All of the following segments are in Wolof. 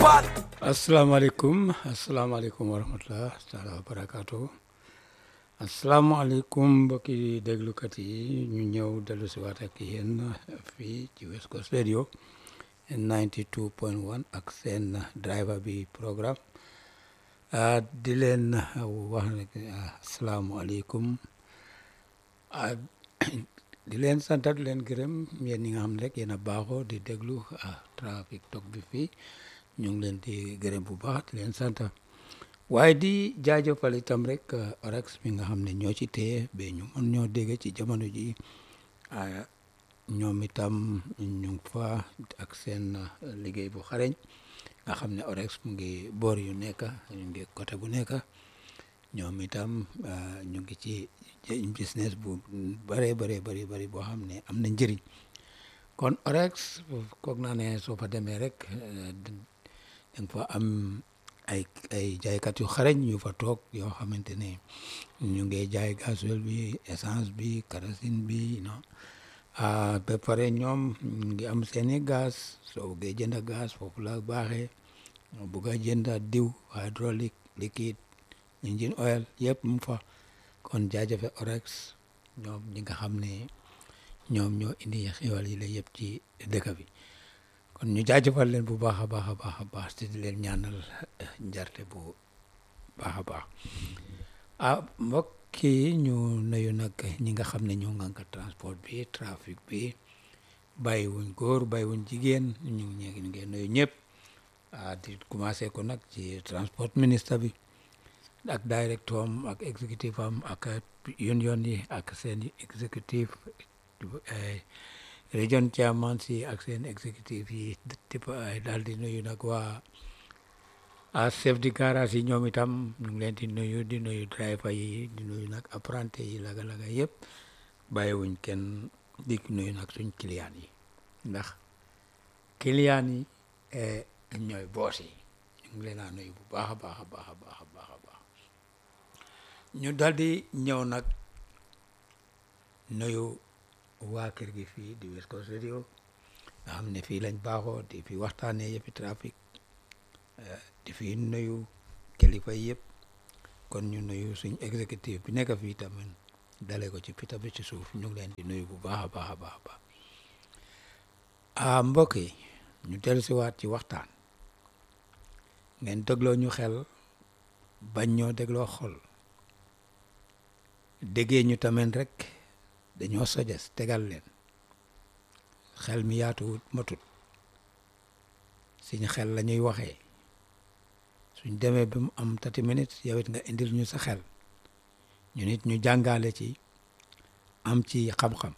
Fall asalaamaaleykum asalaamaaleykum wa rahmatulah taala wa barakaatu asalaamaaleykum mbokki déglukat yi ñu ñëw dellu si waat ak yéen fii ci West Coast Radio 92.1 ak seen driver bi programme ah di leen wax ne asalaamaaleykum ah di leen sant di leen gërëm yéen ñi nga xam ne rek yéen a baaxoo di déglu ah trafic toog bi fii. ñu ngi leen di gërëm bu baax di leen sant waaye di jaajëfal itam rek orex bi nga xam ne ñoo ci téye ba ñu mën ñoo dégg ci jamono ji ñoom itam ñu ngi fa ak seen liggéey bu xareñ nga xam ne orex mu ngi boor yu nekk ñu ngi côté bu nekk ñoom itam ñu ngi ci business bu bare bare bari bari boo xam ne am na njëriñ kon orex koog naa ne soo fa demee rek danga fa am ay ay jaaykat yu xarañ yu fa toog yoo xamante ne ñu ngi jaay gasoil bi essence bi kerosène bi non ba pare ñoom ñu ngi am seeni gaz soo buggee jënd gaz foofu la baaxee bugg a jënd diw hydraulique liquide engine oil yëpp mu fa kon jaajëfe orex ñoom ñi nga xam ne ñoom ñoo indi xiwal yi la yëpp ci dëkk bi kon ñu jaajëfal leen bu baax a baax a baax a baax te di leen ñaanal njarte bu baax a baax ah mbokk yi ñu nuyu nag ñi nga xam ne ñoo ngànk transport bi trafic bi bàyyiwuñ góor bàyyiwuñ jigéen ñu ngi ñu ngi nuyu ñëpp ah di commencé ko nag ci transport ministre bi ak directeur am ak exécutif am ak union yi ak seen exécutif région chairman si ak seen exécutif yi tipp ay daal di nuyu nag waa a chef de garage yi ñoom itam ñu ngi leen di nuyu di nuyu driver yi di nuyu nag apprenti yi laga-laga yëpp bàyyiwuñ kenn di nuyu nag suñ client yi ndax client yi ñooy boos yi ñu ngi leen a nuyu bu baax a baax a baax a baax a baax a baax ñu daal di ñëw nag nuyu waa kër gi fii di West Coast Radio nga xam ne fii lañ baaxoo di fi waxtaanee yëppi trafic di fi nuyu kilifa yëpp kon ñu nuyu suñ exécutif bi nekk fii tamit dale ko ci pita bi ci suuf ñu ngi leen di nuyu bu baax a baax a baax a baax ah mbokk yi ñu dellu si waat ci waxtaan ngeen dégloo ñu xel bañ ñoo dégloo xol déggee ñu tamit rek dañoo sojes tegal leen xel mi yaatuwut matut suñ xel la ñuy waxee suñ demee ba mu am thirty minutes yow it nga indil ñu sa xel ñu nit ñu jàngale ci am ci xam-xam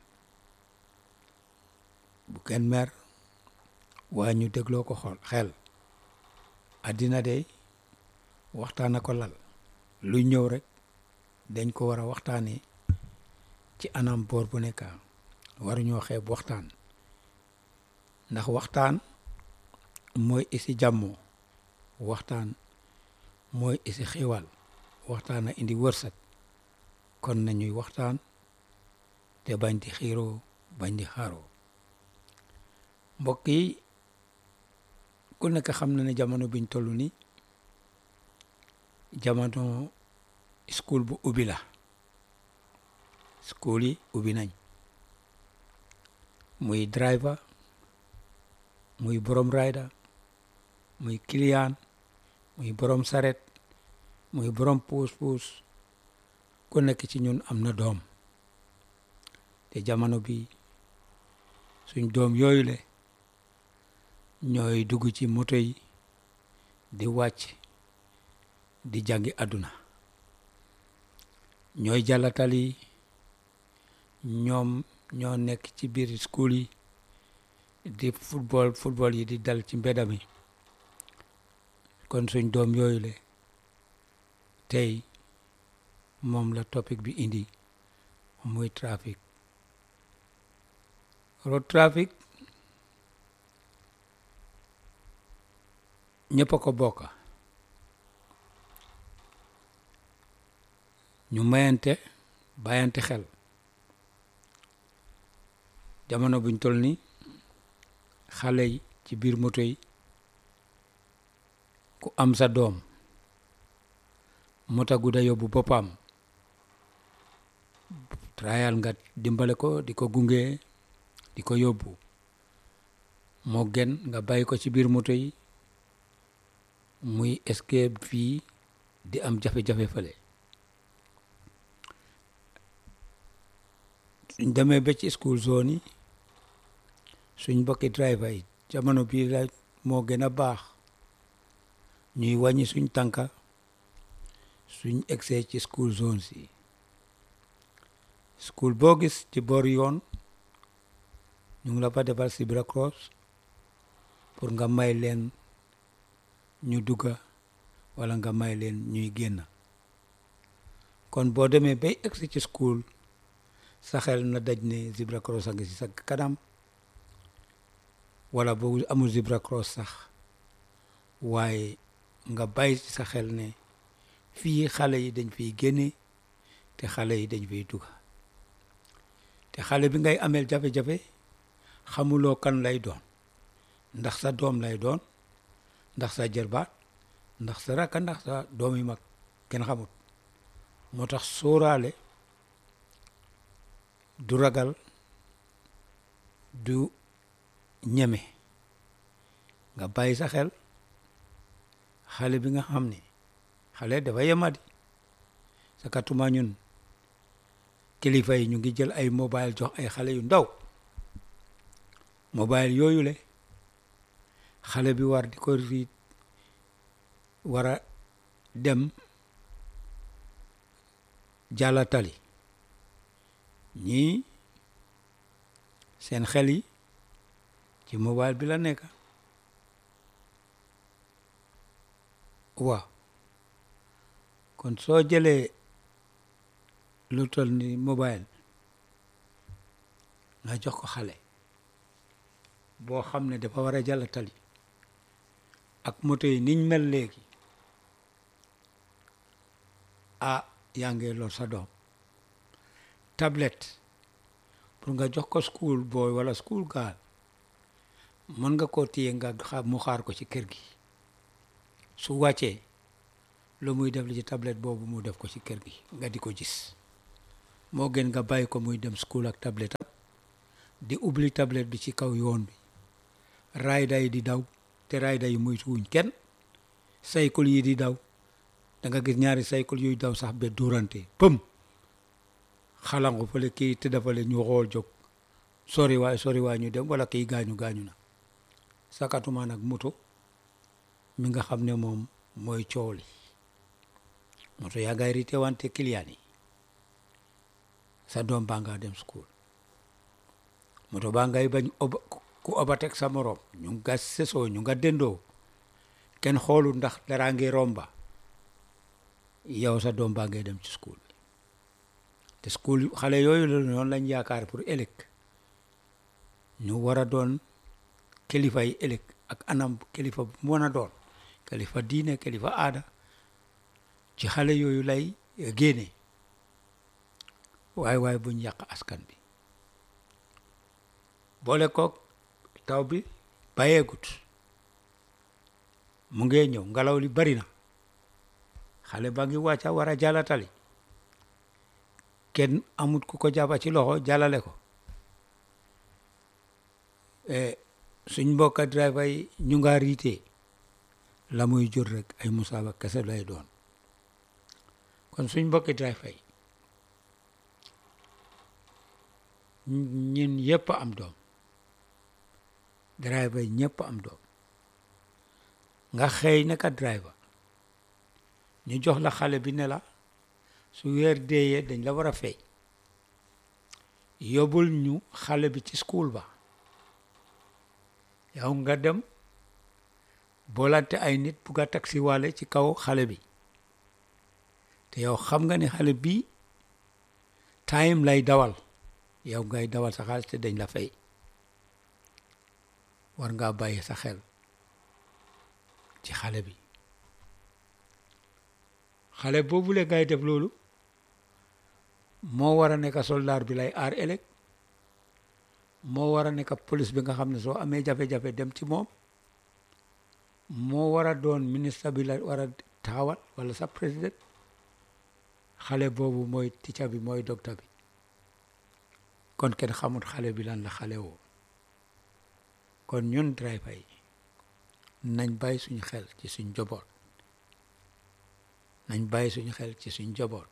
bu kenn mer waa ñu dégloo ko xol xel addina de waxtaan a ko lal luy ñëw rek dañ ko war a waxtaanee ci anam boor bu nekk waruñoo xeeb waxtaan ndax waxtaan mooy isi jàmmoo waxtaan mooy isi xiwal waxtaan a indi wërsëg kon nañuy waxtaan te bañ di xiiroo bañ di xaaroo mbokk yi ku nekk xam na ne jamono biñ toll ni jamono school bu ubbi la school yi ubbi nañ muy driver muy borom rider muy client muy borom saret muy borom puus puus ku nekk ci ñun am na doom te jamono bi suñ doom yooyu le ñooy dugg ci moto yi di wàcc di jàngi àdduna ñooy jàllatali ñoom ñoo nekk ci biir school yi di football football yi di dal ci mbedda mi kon suñ doom yooyu le tey moom la topic bi indi muy trafic road traffic ñëpp a ko bokk ñu mayante bàyyante xel jamono buñ toll ni xale yi ci biir moto yi ku am sa doom mu tagu da yóbbu boppam trayal nga dimbale ko di ko gunge di ko yóbbu moo gën nga bàyyi ko ci biir moto yi muy escape fii di am jafe-jafe fële suñ demee ba ci school zone yi suñ mbokki driver yi jamono bii la moo gën a baax ñuy wàññi suñ tànka suñ egsee ci school zones yi school boo gis ci boor yoon ñu ngi la fa defal zebra cross pour nga may leen ñu dugga wala nga may leen ñuy génn kon boo demee bay egsi ci school sa xel na daj ne zebra cross a ngi si sa kanam wala boo amul zebra cross sax waaye nga bàyyi ci sa xel ne fii xale yi dañ fiy génne te xale yi dañ fiy dugga te xale bi ngay ameel jafe-jafe xamuloo kan lay doon ndax sa doom lay doon ndax sa jërbaat ndax sa rakka ndax sa doomi mag kenn xamut moo tax sóoraale du ragal du ñeme nga bàyyi sa xel xale bi nga xam ne xale dafa yemadi sa katuma ñun kilifa yi ñu ngi jël ay mobile jox ay xale yu ndaw mobile yooyu le xale bi war di ko riit war a dem jàlla tali ñii seen xel yi ci mobile bi la nekk waaw kon soo jëlee lu toll ni mobile nga jox ko xale boo xam ne dafa war a jàll tali ak moto yi niñ mel léegi ah yaa ngi lor sa doom tablette pour nga jox ko school boy wala school girl mën nga koo téye nga xaar mu xaar ko ci kër gi su wàccee lu muy def li ci tablette boobu mu def ko ci kër gi nga di ko gis moo gën nga bàyyi ko muy dem school ak tablette am di ubbi tablette bi ci kaw yoon bi rayda yi di daw te rayda yi muy wuñ kenn cycle yi di daw da nga gis ñaari cycle yuy daw sax ba durante pëm xalangu fële kii te dafale ñu xool jóg sori waay sori waay ñu dem wala kii gaañu gaañu na sakatuma nag moto mi nga xam ne moom mooy coow li moto yaa ngay rite wante client yi sa doom baa nga dem school moto baa ngay bañ oba ku obatek sa morom ñu nga sesoo ñu nga dendoo kenn xoolu ndax dara ngi romba yow sa doom baa ngay dem ci school bi te school xale yooyu la noonu lañ yaakaar pour ëllëg ñu war a doon kilifa yi ëllëg ak anam kilifa bu mën a doon kilifa diine kilifa aada ci xale yooyu lay génne waaye waaye buñ yàq askan bi boole koog taw bi bàyyeegut mu ngee ñëw ngelaw li bari na xale ba ngi wàcca war a jàllatali kenn amut ku ko jàppa ci loxo jàllale ko suñ mbokka driver yi ñu nga riite la muy jur rek ay musaaba kese lay doon kon suñ mbokki driver yi ñun yëpp am doom driver yi ñëpp am doom nga xëy naka driver ñu jox la xale bi ne la su weer deeyee dañ la war a fay yóbbul ñu xale bi ci school ba yow nga dem boolante ay nit bugg a taxi wàlle ci kaw xale bi te yow xam nga ne xale bii time lay dawal yow ngay dawal sa xaalis te dañ la fay war ngaa bàyyi sa xel ci xale bi xale boobu le ngay def loolu moo war a nekk soldaar bi lay aar ëllëg moo war a nekk police bi nga xam ne soo amee jafe-jafe dem ci moom moo war a doon ministre bi la war a taxawal wala sa président xale boobu mooy ticca bi mooy docteur bi kon kenn xamut xale bi lan la xale woo kon ñun driver yi nañ bàyyi suñu xel ci suñ njaboot nañ bàyyi suñu xel ci suñ njaboot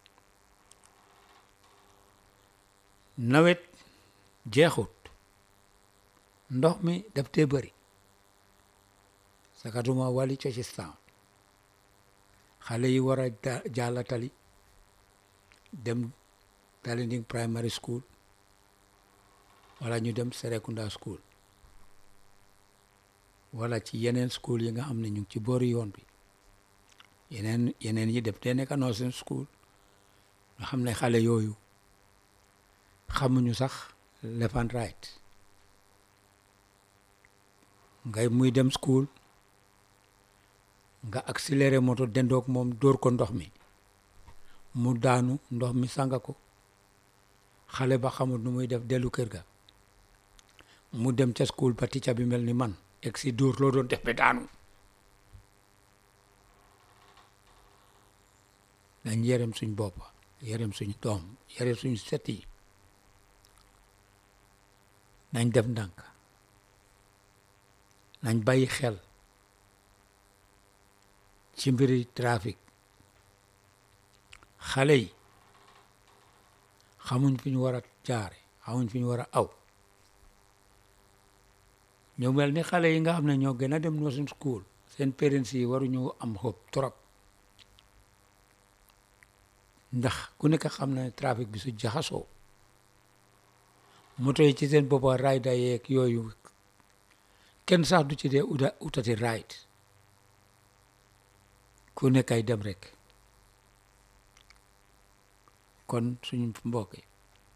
nawet jeexut ndox mi daf tee bëri sakatuma wali Cochistaan xale yi war a jàlla tali dem Talinding primary school wala ñu dem Serekunda school wala ci yeneen school yi nga xam ne ñu ngi ci boori yoon bi yeneen yeneen yi def te nekk nursing school nga xam ne xale yooyu xamuñu sax left and right ngay muy dem school nga accéléré moto dendoog moom dóor ko ndox mi mu daanu ndox mi sanga ko xale ba xamul nu muy def dellu kër ga mu dem ca school ba ticca bi mel ni man egg si dóor loo doon def ba daanu nañ yërëm suñ bopp yërëm suñ doom yërëm suñ set yi nañ def ndànk nañ bàyyi xel ci mbiri trafic xale yi xamuñ fi ñu war a jaare xamuñ fi ñu war a aw ñu mel ni xale yi nga xam ne ñoo gën a dem nursing school seen parents yi waruñu am xob trop ndax ku nekk xam na ne trafic bi su jaxasoo moto yi ci seen boppa rayda yeeg yooyu kenn sax du ci dee uta utati ride ku nekk ay dem rek kon suñu mbokk yi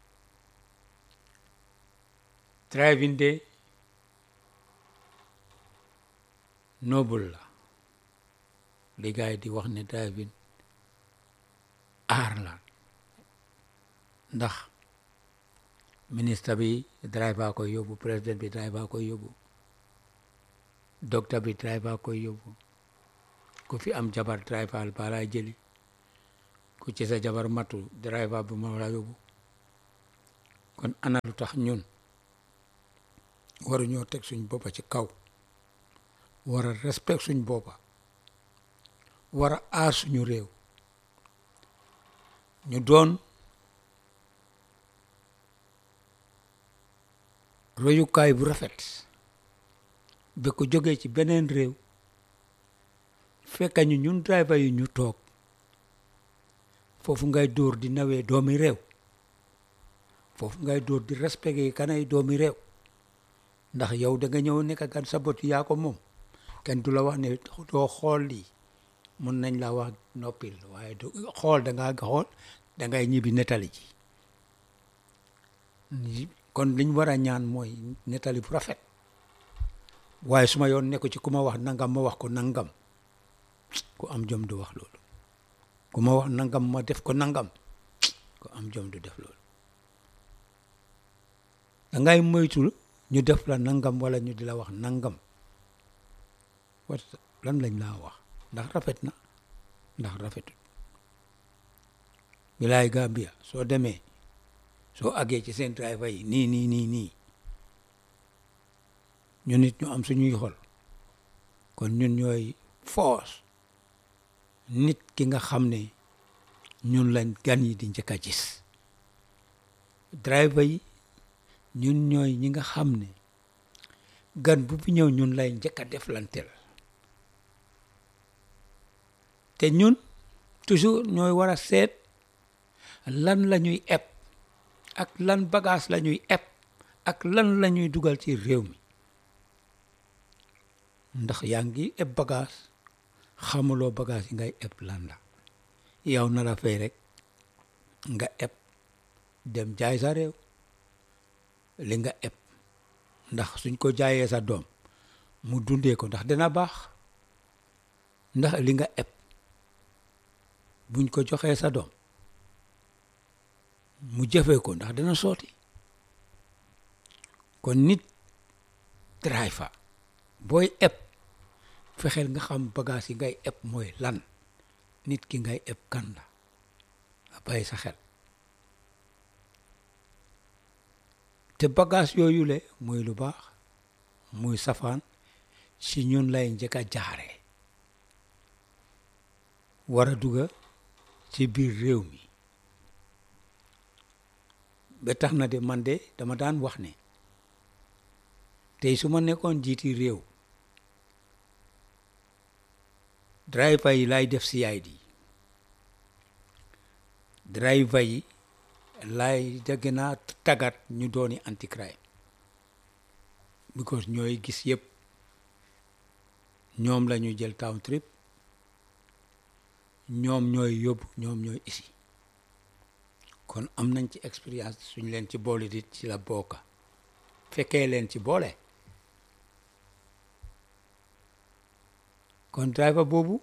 driving de noble la li gars yi di wax ne driving aar la ndax ministre bi driver koy yóbbu président bi driver koy yóbbu docteur bi driver koy yóbbu ku fi am jabar driver ba lay jëli ku ci sa jabar matu driver bi moo la yóbbu kon ana lu tax ñun waruñoo teg suñ boppa ci kaw war a respect suñ boppa war a aar suñu réew ñu doon royukaay bu rafet ba ko jógee ci beneen réew fekka ñu ñun driver yi ñu toog foofu ngay dóor di nawee doomi réew foofu ngay dóor di respecté kanay doomi réew ndax yow da nga ñëw nekk gan sa bot yaa ko moom kenn du la wax ne doo xool lii mun nañ la wax noppil waaye du xool da ngaa xool da ngay ñibbi nettali ji kon liñ war a ñaan mooy nettali bu rafet waaye su ma yoon nekku ci ku ma wax nangam ma wax ko nangam ku am jom du wax loolu ku ma wax nangam ma def ko nangam ku am jom du def loolu da ngay moytul ñu def la nangam wala ñu di la wax nangam wat lan lañ laa wax ndax rafet na ndax rafetul bilaay Gambia soo demee soo àggee ci seen driver yi nii nii nii nii ñu nit ñu am suñuy xol kon ñun ñooy force nit ki nga xam ne ñun lañ gan yi di njëkk a gis driver yi ñun ñooy ñi nga xam ne gan bu fi ñëw ñun lay njëkk a deflanteel te ñun toujours ñooy war a seet lan la ñuy eb ak lan bagage la ñuy eb ak lan la ñuy dugal ci réew mi ndax yaa ngi eb bagage xamuloo bagage yi ngay eb lan la yow na la fay rek nga eb dem jaay sa réew li nga eb ndax suñ ko jaayee sa doom mu dundee ko ndax dina baax ndax li nga eb buñ ko joxee sa doom mu jëfee ko ndax dana sooti kon nit driver booy eb fexeel nga xam bagage yi ngay eb mooy lan nit ki ngay eb kan la nga bàyyi sa xel te bagage yooyu le muy lu baax muy safaan si ñun lay njëkk a jaare war a dugga ci biir réew mi ba tax na de man de dama daan wax ne tey su ma nekkoon jiiti réew driver yi lay def CID driver yi lay da gën a tàggat ñu dooni anti crime because ñooy gis yëpp ñoom la ñuy jël town trip ñoom ñooy yóbbu ñoom ñooy isi kon am nañ ci expérience suñ leen ci boole dit ci la bokka fekkee leen ci boole kon driver boobu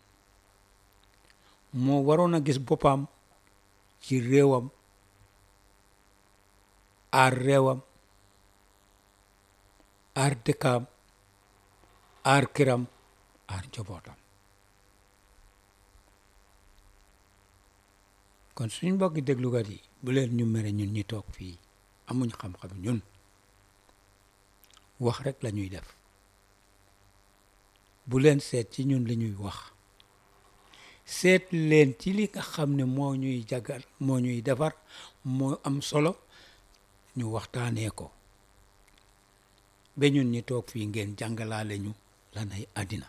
moo waroon a gis boppam ci réewam aar réewam aar dëkkaam aar këram aar njabootam kon suñ mbokki déglukat yi bu leen ñu mere ñun ñi toog fii amuñ xam-xam ñun wax rek la ñuy def bu leen seet ci ñun li ñuy wax seet leen ci li nga xam ne moo ñuy jagal moo ñuy defar moo am solo ñu waxtaanee ko ba ñun ñi toog fii ngeen jàngalaale ñu lanay àddina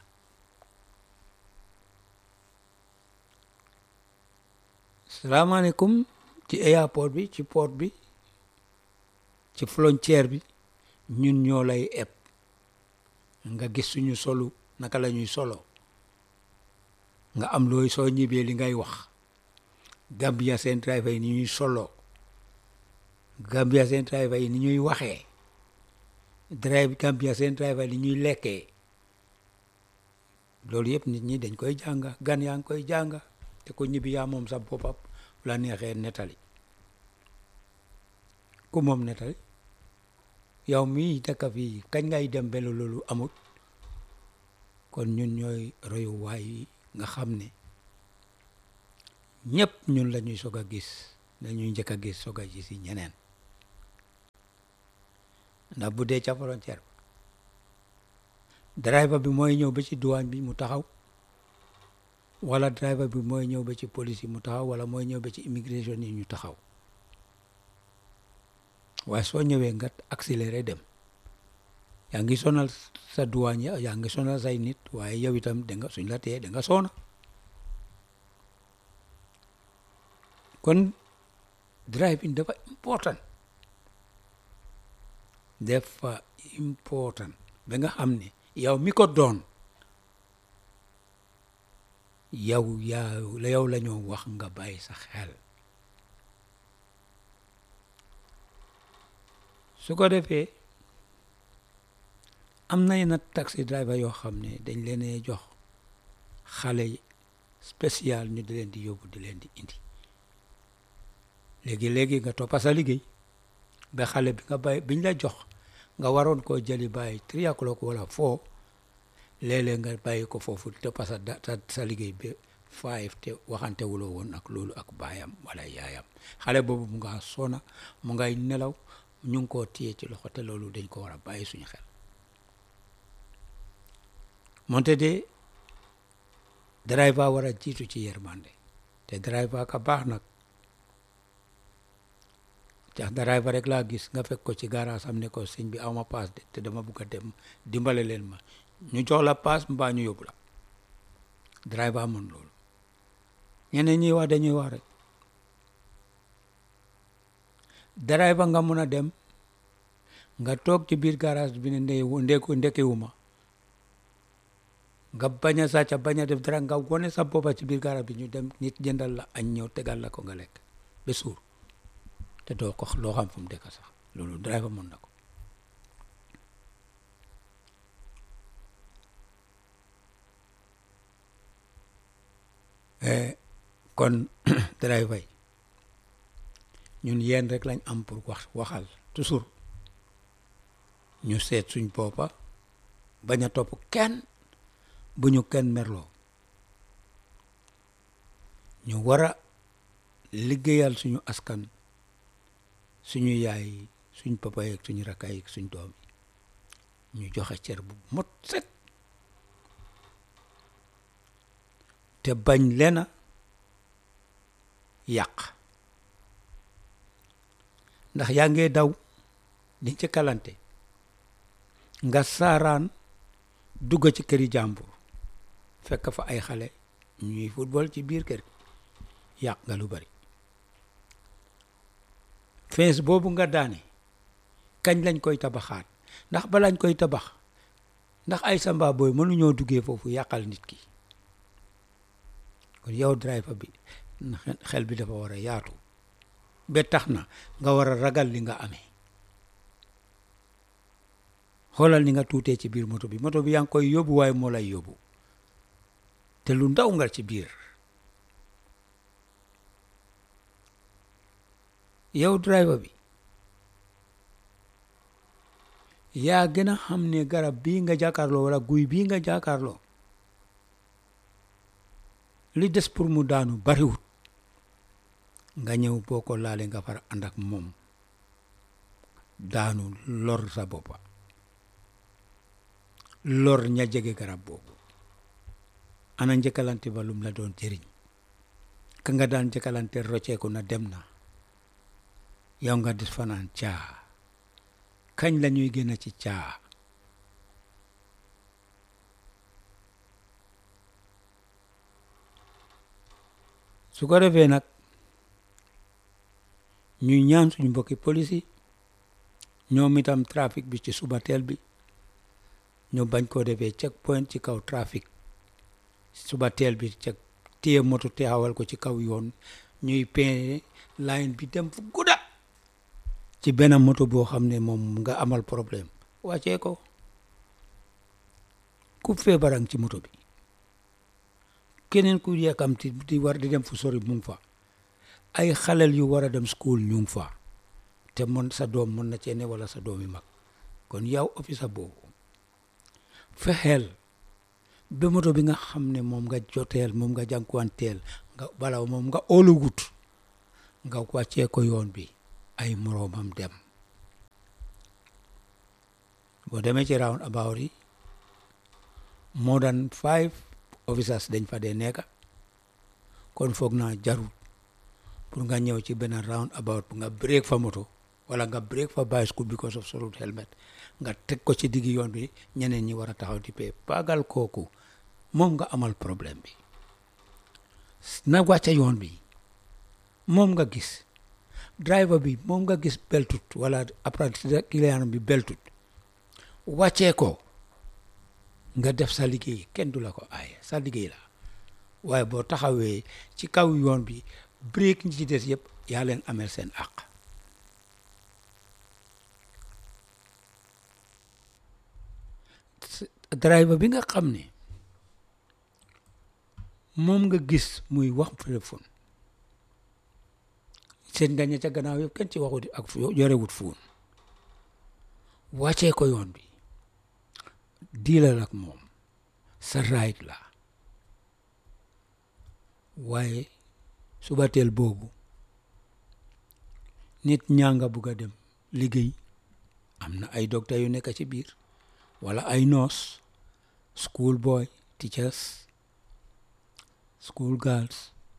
salaamaaleykum ci airport bi ci port bi ci frontière bi ñun ñoo lay eb nga gis suñu solu naka la ñuy solo nga am looy soo ñibbee li ngay wax Gambia seen driver yi ni ñuy solo Gambia seen driver yi ni ñuy waxee drive Gambia seen driver yi ni ñuy lekkee loolu yëpp nit ñi dañ koy jànga gan yaa ngi koy jànga te ko ñibbi yaa moom sa boppam la neexee nettali ku moom nettali yow mii dëkk fii kañ ngay dem ba loolu amut kon ñun ñooy royuwaay yi nga xam ne ñëpp ñun la ñuy soog a gis dañuy njëkk a gis soog a gis yi ñeneen ndax bu dee ca frontière driver bi mooy ñëw ba ci douane bi mu taxaw wala driver bi mooy ñëw ba ci police yi mu taxaw wala mooy ñëw ba ci immigration yi ñu taxaw waaye soo ñëwee nga accéléré dem yaa ngi sonal sa douane ya yaa ngi sonal say nit waaye yow itam da nga suñ la tee da nga soona kon driving dafa important dafa important ba nga xam ne yow mi ko doon yow yaa yow la ñoo wax nga bàyyi sa xel su ko defee am na yenn taxi driver yoo xam ne dañ leen jox xale spécial ñu di leen di yóbbu di leen di indi léegi-léegi nga toppa sa liggéey ba xale bi nga bàyyi biñ la jox nga waroon koo jëli bàyyi three o'clock wala four léeg-léeg nga bàyyi ko foofu toppa sa sa sa liggéey ba five te waxante wuloo woon ak loolu ak baayam wala yaayam xale boobu mu nga sona mu ngay nelaw ñu ngi koo téye ci loxo te loolu dañ ko war a bàyyi suñu xel moonte de driver war a jiitu ci yërmande te driver ka baax nag tax driver rek laa gis nga fekk ko ci garage am ne ko sëñ bi awma paas de te dama bugg a dem dimbale leen ma ñu jox la paas mbaa ñu yóbbu la driver amoon loolu ñeneen ñuy wax dañuy wax rek driver nga mun a dem nga toog ci biir garage bi ne ndey ndeku ndekiwuma nga bañ a sàcca bañ a def dara nga wone sa boppa ci biir garage bi ñu dem nit jëndal la añ ñëw tegal la ko nga lekk ba suur te doo ko loo xam fu mu dëkk sax loolu driver mën na ko kon driver yi ñun yéen rek lañ am pour wax waxal toujours ñu seet suñ boppa bañ a topp kenn bu ñu kenn merloo ñu war a liggéeyal suñu askan suñu yaay suñ papa yeeg suñu rakkaay yeeg suñ doom yi ñu joxe cër bu mot set te bañ leena yàq ndax yaa ngee daw di ci kalante nga saaraan dugg ci këri jàmbur fekk fa ay xale ñuy football ci biir kër yàq nga lu bari fees boobu nga daane kañ lañ koy tabaxaat ndax balañ koy tabax ndax ay samba booy mënuñoo duggee foofu yàqal nit ki kon yow driver bi xel bi dafa war a yaatu ba tax na nga war a ragal li nga amee xoolal ni nga tuutee ci biir moto bi moto bi yaa ngi koy yóbbu waaye moo lay yóbbu te lu ndaw nga ci biir yow driver bi yaa gën a xam ne garab bii nga jàkkaarloo wala guy bii nga jàkkaarloo li des pour mu daanu bariwut nga ñëw boo ko laale nga far ànd ak moom daanu lor sa boppa lor ña jege garab boobu ana njëkkalante ba lum la doon jëriñ ka nga daan njëkkalante rocceeku na dem na yow nga des fanaan caa kañ la ñuy génn ci caa su ko defee nag ñuy ñaan suñu mbokki police yi ñoom itam trafic bi ci suba teel bi ñu bañ koo defee check point ci kaw trafic suba teel bi check téye moto teewal ko ci kaw yoon ñuy peine line bi dem fu gudda ci benn moto boo xam ne moom nga amal problème wàccee ko ku feebarang ci moto bi keneen ku yàkkamti di war di dem fu sori mu ngi fa ay xalel yu war a dem school ñu ngi fa te mon sa doom mën na cee ne wala sa doom yi mag kon yow officer boobu fexeel ba moto bi nga xam ne moom nga joteel moom nga jànkuwanteel nga bala moom nga óolugut nga wàccee ko yoon bi ay moroomam dem boo demee ci round about yi more than five officers dañ fa dee nekka kon foog naa jarul pour nga ñëw ci benn round about nga break fa moto wala nga break fa bicycle because of solut helmet nga teg ko ci diggi yoon bi ñeneen ñi war a taxaw di pee pagal kooku moom nga amal problème bi na wàcce yoon bi moom nga gis driver bi moom nga gis beltut wala apprenti client bi beltut wàccee ko nga def sa liggéey kenn du la ko aaye sa liggéey la waaye boo taxawee ci kaw yoon bi break ñi ci des yëpp yaa leen amel seen àq driver bi nga xam ne moom nga gis muy wax téléphone seen nga ña ca gannaaw yëpp kenn ci waxut ak yorewut fuun wàccee ko yoon bi diilal ak moom sa right la waaye subateel boobu nit ñaa nga bugg a dem liggéey am na ay docteur yu nekk ci biir wala ay nurse school boy teachers school girls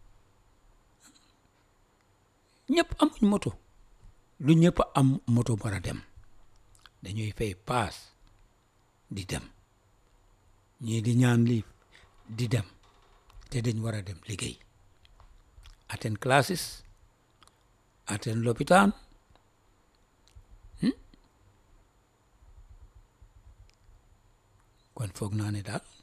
ñëpp amuñ moto lu ñëpp am moto war a dem dañuy fay paas di dem ñii di ñaan liif di dem te dañ war a dem liggéey attend classes attend lopitaan kon foog naa ne daal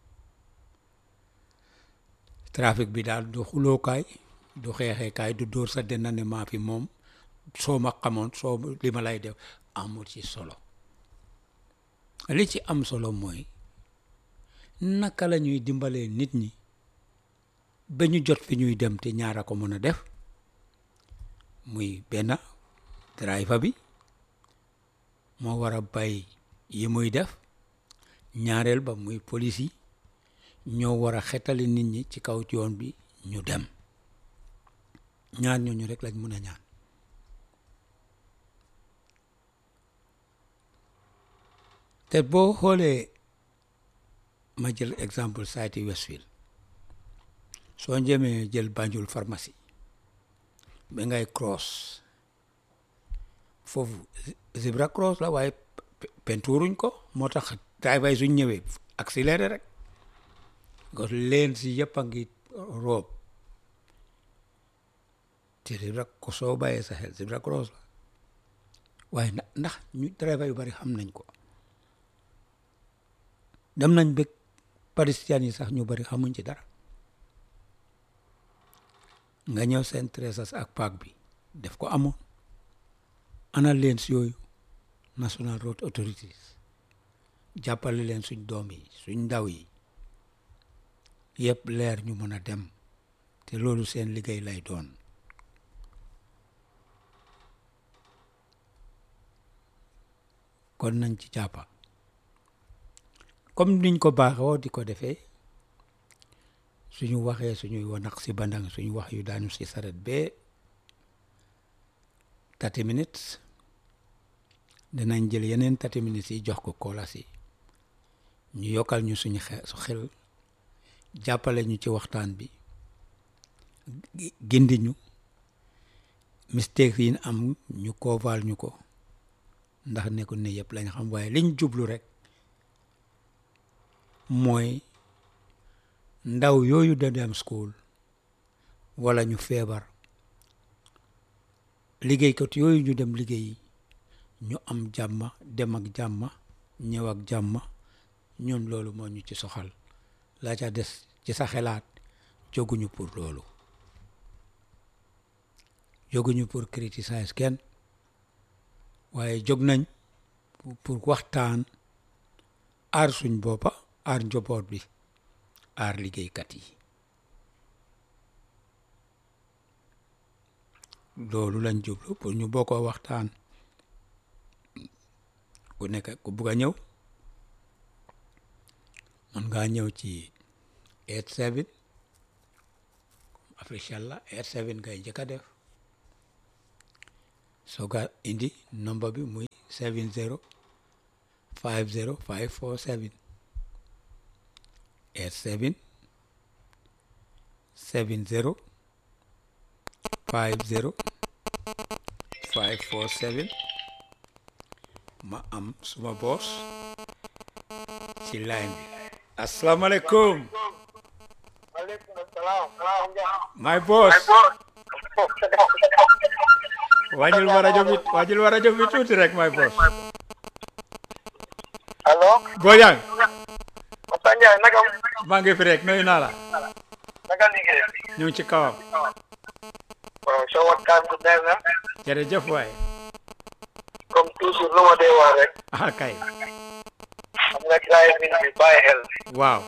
trafic bi daal du xulookaay du xeexeekaay du dóor sa dena ne maa fi moom soo ma xamoon soo li ma lay def amul ci solo li ci am solo mooy naka la ñuy dimbalee nit ñi ba ñu jot fi ñuy dem te ñaara ko mën a def muy benn driver bi moo war a bay yi muy def ñaareel ba muy police yi ñoo war a xetali nit ñi ci kaw yoon bi ñu dem ñaar ñooñu rek lañ mun a ñaan te boo xoolee ma jël exemple Saïti Westfield soo njëmee jël Banjul pharmacie ba ngay cross foofu zebra cross la waaye pentuuruñ ko moo tax driver yi suñ ñëwee accéléré rek parce que leen si yëpp a ngi roob te zebra ko soo bàyyee sa xel zebra cross la waaye ndax ñu driver yu bari xam nañ ko dem nañ bëgg palestiniens yi sax ñu bari xamuñ ci dara nga ñëw seen tresas ak paak bi def ko amoon ana leen si yooyu national road authorities jàppale leen suñ doom yi suñ ndaw yi yëpp leer ñu mën a dem te loolu seen liggéey lay doon kon nañ ci jàppa comme niñ ko baaxoo di ko defee suñu waxee suñuy wanax si bandang suñu wax yu daanu si saret bee thirty minutes dinañ jël yeneen thirty minutes yi jox ko koolas yi ñu yokkal ñu suñu xel su xel jàppale ñu ci waxtaan bi gindi ñu mistake yi am ñu koovaal ñu ko ndax nekkul ne yëpp lañ xam waaye liñ jublu rek mooy ndaw yooyu da dem school wala ñu feebar liggéeykat yooyu ñu dem liggéeyi ñu am jàmma dem ak jàmma ñëw ak jàmma ñun loolu moo ñu ci soxal la ca des ci sa xelaat jóguñu pour loolu jóguñu pour criticiser kenn waaye jóg nañ pour waxtaan aar suñ boppa aar njaboot bi aar liggéeykat yi loolu lañ jublu pour ñu bokkoo waxtaan ku nekk ku bugg a ñëw mën ngaa ñëw ci eight seven officiel la eight seven ngay njëkk a def sooga indi nombre bi muy seven zero five zero five four seven eight seven seven zero five zero five four seven ma am suma boos ci line bi asalaamaaleykum Waaleykum salaam. Salaam. my boss wàññil ma rajo bi wàññil ma rajo bi tuuti rek my boss allo. Bojang Moussa Ndiaye naka maa ngi fi rek nuyu naa la naka liggéey. ñu ngi ci kawam waaw soo waxtaan bi neex na. jërëjëf waay comme toujours lu ma dee wax rek. ah kay xam nga driving bi bàyyi xel. waaw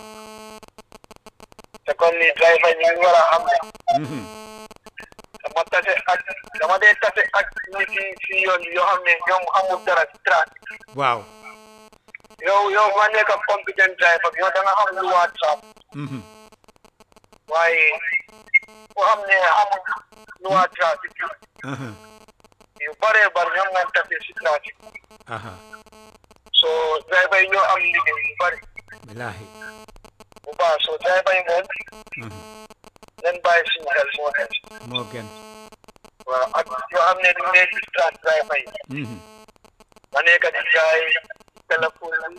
te kon ni driver ñu ngi war a xam ne. mhm dama tase ak dama dee tase ak nit yi si yoon yoo xam ne ñoom amul dara si trafic. waaw yow yow nga nekk ak competent driver yow da nga xam lu WhatsApp. mhm waaye ku xam ne amul lu WhatsApp. aha yu bëree bëri ñoom nga tase si trafic. aha so driver yi ñoo am liggéey yu bëri. bilahi bu baax so driver yi moom mhm leen bàyyi suñu xel moo xel moo gën waaw ak yoo xam ne dañ leen distract driver yi mhm nga nekk di jaay téléphone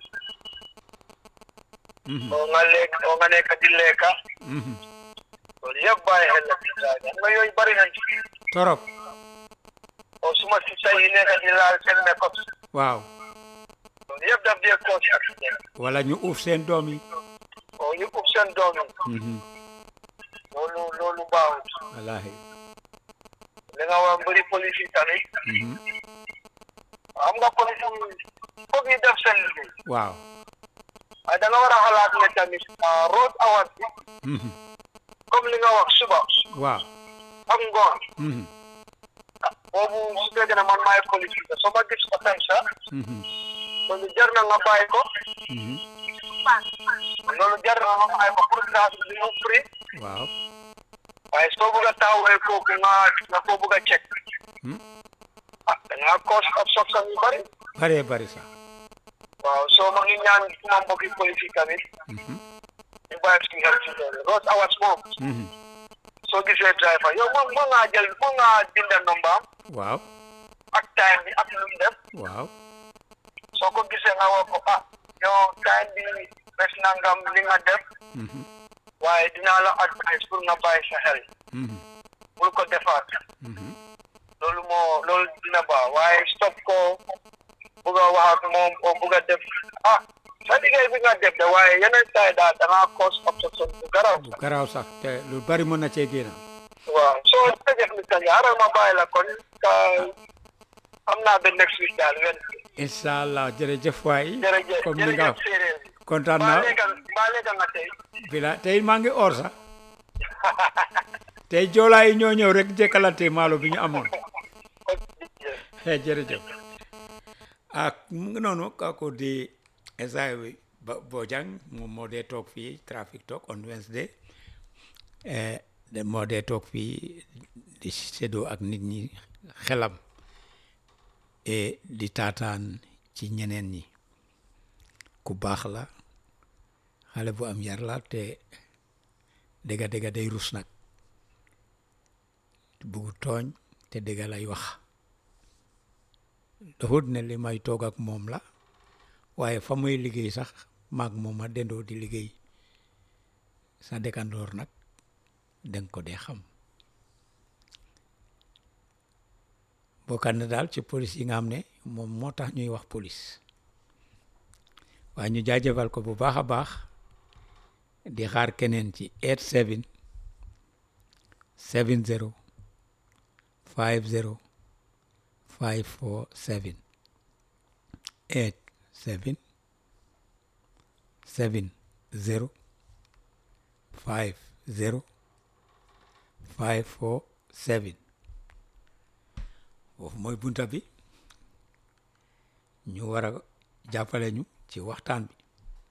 mhm oo nga lekk oo nga nekk di lekka mhm loolu yëpp bàyyi xel la ci driver xam nga yooyu bëri nañ ci torop oo suma sista yi nekk di laal seen makeup waaw loolu yëpp daf dee cause accident wala ñu uuf seen doom yi oo ñu ub seen doom yi mhm loolu loolu baaxut wallahi li nga wax mbëri police yi tamit mhm xam nga police yi foog ñu def seen liggéey waaw waaye da nga war a xalaat ne tamit ah, road hours bi mhm comme li nga wax suba waaw ak ngoon mhm boobu su fekkee ne man maay police bi soo ma gis ko tam sax mhm loolu jar na nga bàyyi ko mhm loolu jar na ma ay ma pour grâce bi mu free waaw waaye soo bëgg a taxawee kooku nga nga ko bëgg a check Hmm. ah da ngaa cause obstruction yu bëri bëree bëri sax waaw soo ma ngi ñaan suma mbokki police yi tamit Mhm. ñu bàyyi suñu xel ci loolu Rose Awas moom Mhm. soo gisee driver yow moom moo ngaa jël moo ngaa binda nombaam waaw ak time bi ak lu mu def waaw soo ko gisee nga wax ko ah yow time bi bés nangam li nga def Mhm. waaye dinaa la advice pour nga bàyyi sa xel Mhm. bul ko defaat Mhm. loolu moo loolu dina baax waaye stop ko bugg a wax ak moom o bugg a def ah sa liggéey bi nga def de waaye yeneen saa yi daal da ngaa cause obstruction bu garaw bu garaaw sax te lu bari mën na cee génn waaw soo def ni tani aral ma bàyyi la kon ka xam naa ba next week daal wen incha allah jërëjëf waay jërëjëf comme ni nga jërëjëf séeréer kontaan mbaa naa léega mbaa léega nga tey bila tey maa ngi or sax tey joolaa yi ñoo ñëw rek jekkalante maalo bi ñu amoon eh jërëjëf ak mu ngi noonu kooku di Esai Ba- Bojang moom moo dee toog fii traffic talk on Wednesday eh de moo dee toog fii di séddoo ak nit ñi xelam et di taataan ci ñeneen ñi ku baax la xale bu am yar la te dëgga dëgga day rus nag buggu tooñ te dëgga lay wax doxut ne li may toog ak moom la waaye fa muy liggéey sax maag moom a dendoo di liggéey sa dëkkandoor nag danga ko dee xam bokkat na daal ci police yi nga xam ne moom moo tax ñuy wax police waaye ñu jaajëfal ko bu baax a baax di xaar keneen ci 87 70 50 547 87 70 50 547 foofu mooy bunta bi ñu war a jàppale ñu ci waxtaan bi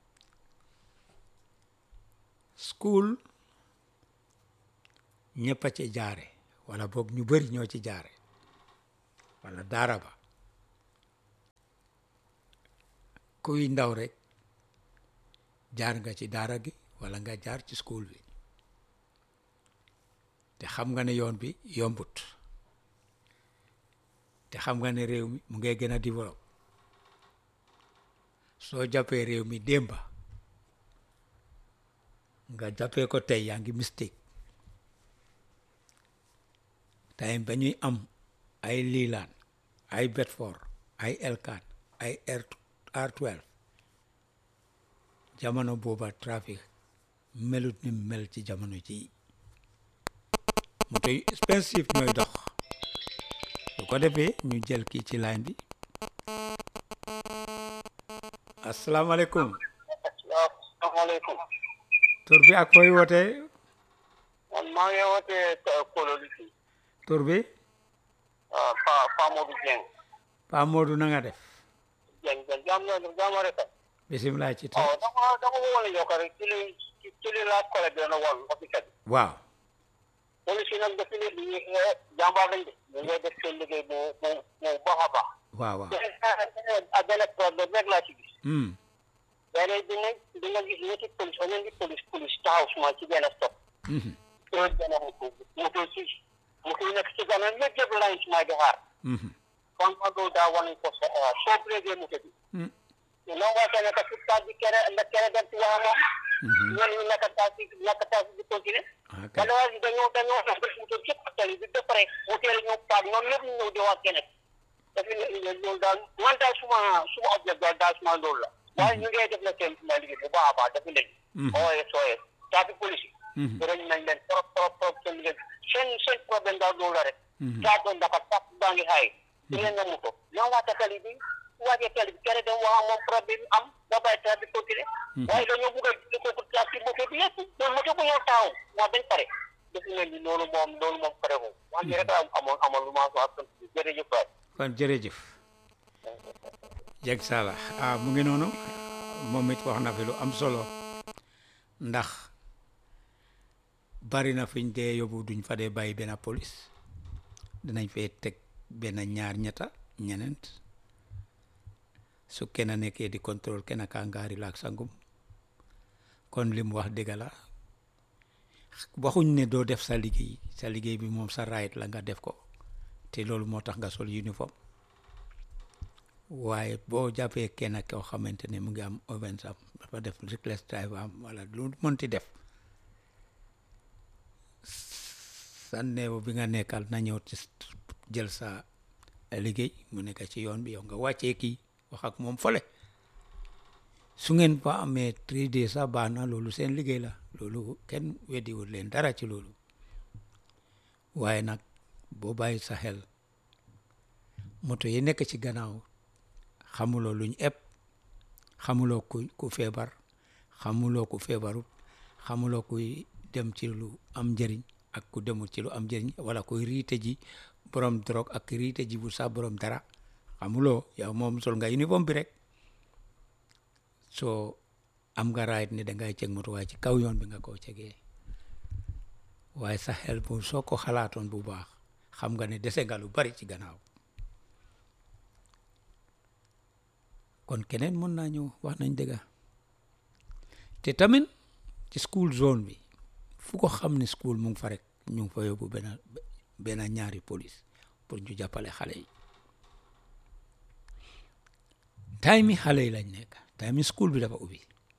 school ñëpp a ci jaare wala boog ñu bëri ñoo ci jaare wala daara ba kuy ndaw rek jaar nga ci daara gi wala nga jaar ci school bi te xam nga ne yoon bi yombut te xam nga ne réew mi mu ngay gën a développe soo jàppee réew mi démba nga jàppee ko tey yaa ngi mistake time ba ñuy am ay liilaan ay Bedford ay Elkan ay R R12 jamono booba trafic melut ni mel ci jamono ji moto yu expensive ñooy dox su ko defee ñu jël kii ci line bi asalaamaaleykum waaw asalaamaaleykum tur bi ak fooy wootee man maa ngi wootee Kololi fii tur bi ah Pa Pa Modou Dieng Pa Modou na nga def Dieng Dieng jaam nga jaam rek bisimilah ci tur oh dama dama ko wane yokk rek ci li ci li laa kole dina woon officiel waaw police yi nag dafa ne di jàmbaar lañ de ñu ngay def seen liggéey bu bu bu baax a baax waaw waaw ak benn problème rek laa ci gis hmm léeg-léeg di nga di nga gis ñetti police wala ñetti police police taxaw suma ci benn stop mhm loolu benn moto moto si moto yi nekk ci gannaaw ñëpp yëpp lañ suma di xaar mhm kon ma loolu daa wane ko sa soo brégué moto bi hmm non waa kene ka pour tax di kere nga kere dem ci waa moom mhm ñenn ñi nekk tax di nekk tax di continuer ok wala waa ji dañoo dañoo def def moto képp tali bi ba pare moteur yi ñëw paag ñoom ñëpp ñu ñëw di wax keneen dafa ne loolu daal man daal suma suma objectif daal daal suma loolu la waaye ñu ngay def la seen suma liggéey bu baax a baax dafa leen Mhm. OS OS trafic police Mhm. yi nañ leen trop trop trop seen liggéey seen seen problème daal loolu la rek Mhm. daa doon dafa tax baa ngi xaay leen na moto ñoo waata tali bi su waajee tali bi kere dem wax moom problème am nga bàyyi trafic continuer waaye dañoo bugg a di ko pour trafic moto bi yëpp loolu moto bu ñëw taxaw moo dañ pare dafa mel ni loolu moom loolu moom pare moom wax ni rek a amoon amoon lu ma wax ak jërëjëf waay kon jërëjëf jeg sala ah mu ngi noonu moom it wax na fi lu am solo ndax bari na fiñ dee yóbbu duñ fa dee bàyyi benn police dinañ fee teg benn ñaar ñetta ñeneent su kenn nekkee di contrôle kenn kaa ngaari laak sangum kon li mu wax dëgg la waxuñ ne doo def sa liggéey sa liggéey bi moom sa right la nga def ko te loolu moo tax nga sol uniforme waaye boo jàppee kenn koo xamante ne mu ngi am offense am dafa def reckless drive am wala lu mënti def sa néew bi nga nekkal na ñëw ci jël sa liggéey mu nekk ci yoon bi yow nga wàccee kii wax ak moom fole su ngeen fa amee trois days sax baax na loolu seen liggéey la loolu kenn weddiwul leen dara ci loolu waaye nag boo bàyyi sa xel moto yi nekk ci gannaaw xamuloo luñ ëpp xamuloo ku ku feebar xamuloo ku feebarut xamuloo kuy dem ci lu am njëriñ ak ku demul ci lu am njëriñ wala kuy riite ji borom drogue ak riite ji bu sax borom dara xamuloo yow moom sol nga uniforme bi rek soo am nga right ne dangay ceg moto waaye ci kaw yoon bi nga ko cegee waaye sa xel bu soo ko xalaatoon bu baax xam nga ne dese nga lu bari ci gannaaw kon keneen mën naa ñëw wax nañ dëgga te tamit ci school zone bi fu ko xam ne school mu ngi fa rek ñu ngi fa yóbbu benn benn ñaari police pour ñu jàppale xale yi time yi xale yi lañ nekk time yi school bi dafa ubbi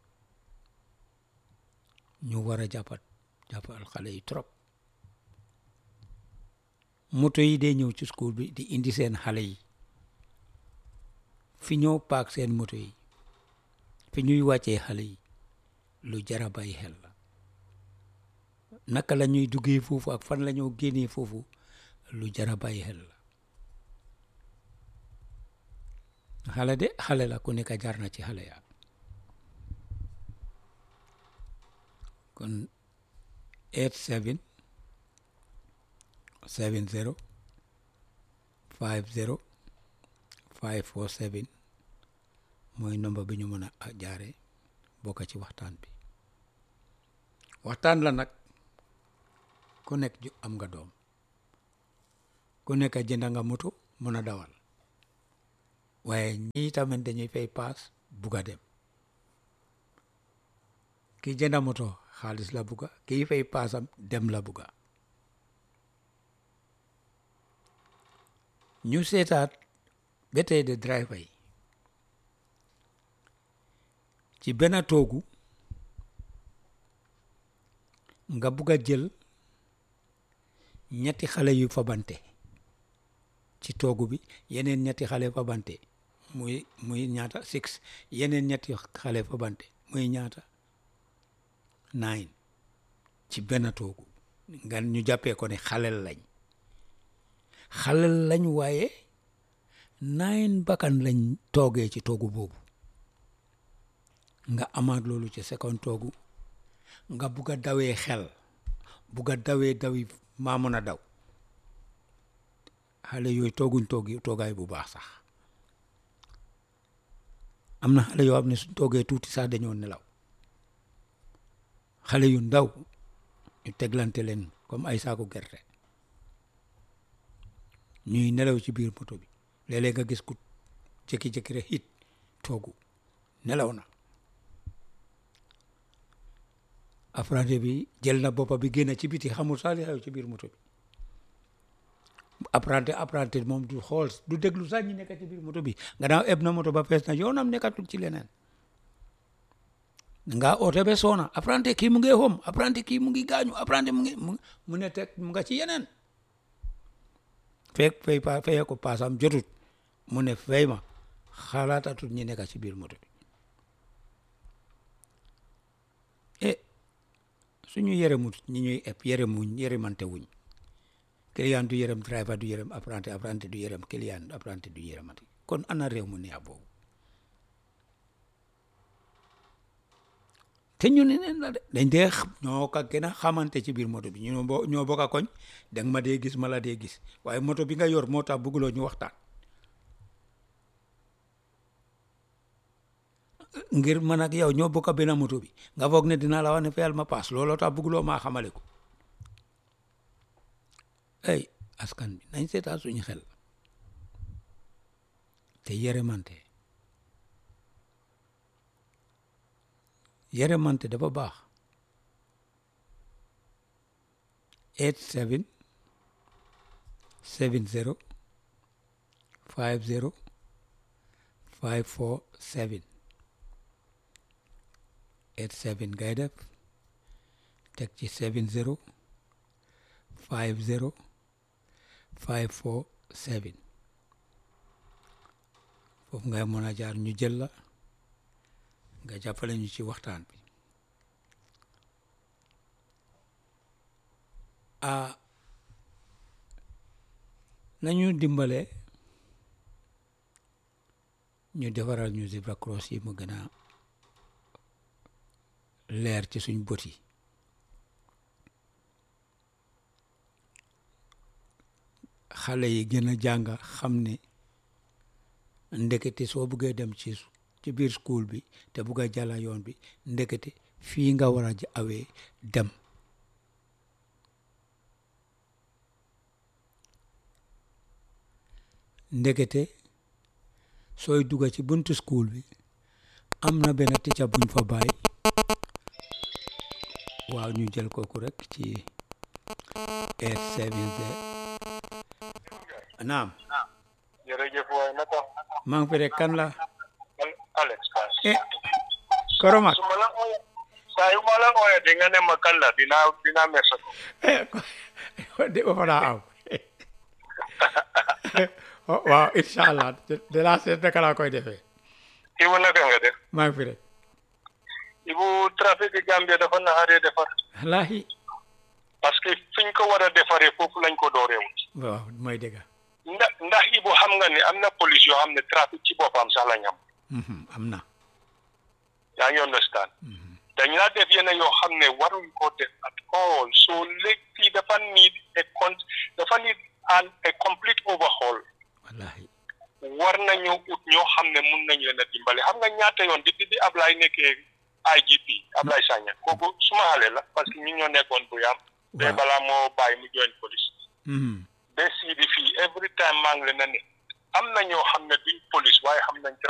ñu war a jàppat jàppal xale yi trop moto yi dee ñëw ci school bi di indi seen xale yi fi ñoo paak seen moto yi fi ñuy wàccee xale yi lu jara bàyyi xel la naka la ñuy duggee foofu ak fan la ñoo génnee foofu lu jara bàyyi xel la xale de xale la ku nekk jar na ci xale ya kon eight seven seven zero five zero five four seven mooy nomba bi ñu mën a jaare bokk ci waxtaan bi waxtaan la nag ku nekk ju am nga doom ku nekk jënd nga moto mën a dawal waaye ñii tamit dañuy fay paas bugg a dem ki jënd moto xaalis la bugga kii fay paasam dem la bugga ñu seetaat ba tey de driver yi ci benn toogu nga bugg a jël ñetti xale yu fabante ci toogu bi yeneen ñetti xale fabante muy muy ñaata six yeneen ñetti xale fabante muy ñaata nine ci benn toogu nga ñu jàppee ko ne xalel lañ xalel lañ waaye nine bakkan lañ toogee ci toogu boobu nga amaat loolu ci second toogu nga bugg a dawee xel bugg a dawee dawi maa mën a daw xale yooyu tooguñ toogi toogaay bu baax sax am na xale yoo xam ne suñ toogee tuuti sax dañoo nelaw xale yu ndaw ñu teglante leen comme ay saaku gerte ñuy nelaw ci biir moto bi léeg-léeg nga gis ku jékki-jékki rek hit toogu nelaw na apprenti bi jël na boppa bi génn ci biti xamul sax li xew ci biir moto bi apprenti apprenti moom du xool du déglu sax ñi nekk ci biir moto bi gannaaw eb na moto ba fees na yoonam nekkatul ci leneen nga oote be soona apprenti kii mu ngi xom apprenti kii mu ngi gaañu apprenti mu ngi mu ne teg mu nga ci yeneen fekk fay pa fayee ko paasam jotut mu ne fay ma xalaatatul ñi nekk ci biir moto bi e suñu yërëmut ñi ñuy eb yërëmuñ yërëmante wuñ client du yërëm driver du yërëm apprenti apprenti du yërëm client apprenti du yërëmati kon ana réew mu neex boobu te ñu ne neen la de dañ dee ñoo ka gën a xamante ci biir moto bi ñu ñoo bokk a koñ danga ma dee gis ma la dee gis waaye moto bi nga yor moo tax bëgguloo ñu waxtaan ngir man ak yow ñoo bokk benn moto bi nga foog ne dinaa la wax ne fayal ma paas looloo tax bëgguloo maa xamale ko ay askan bi nañ seetaan suñu xel te yërëmante yërëmante dafa baax eight seven seven zero five zero five four seven eight seven ngay def teg ci seven zero five zero five four seven foofu ngay mën a jaar ñu jël la nga jàppale ñu ci waxtaan bi ah nañu dimbale ñu defaral ñu zebra cross yi mu gën a leer ci suñ bët yi xale yi gën a jàng xam ne ndekete soo buggee dem ci ci biir school bi te bugg a jàlla yoon bi ndekete fii nga war a awee dem ndekete sooy dugga ci buntu school bi am na benn ticca buñ fa bàyyi waaw ñu jël kooku rek ci eight seven zero naam jërëjëf waay naka maa ngi fi rek kan la Alex Kass eh Koromak su ma la ooyee saa yu ma la ooyee di nga ne ma kan la dinaa dinaa mersa ko eh de ko fa daa am waaw incha allah de la seet naka laa koy defee Ibu naka nga def maa ngi fi rek Ibu trafic Gambia dafa naxaree defar wallaahi parce que fiñ ko war a defaree foofu lañ ko dooreewul waaw mooy dëgg ndax ndax Ibu xam nga ne am na police yoo xam ne trafic ci boppam sax lañ am am na yaa ngi understand dañ laa def yenn yoo xam ne waruñ ko def at all so léegi dafa need a con dafa need an a complete overhaul wallaahi war nañu ut ñoo xam ne mun nañ leen a dimbale xam nga ñaata yoon depuis bi Ablaye nekkee IGP Ablaye Sagna kooku suma xale la parce que ñu ñoo nekkoon bu yaam te Waaw. balaa moo bàyyi mu join police Mhm. ba sii di fii every time maa ngi leen a ne am na ñoo xam ne duñ police waaye xam nañ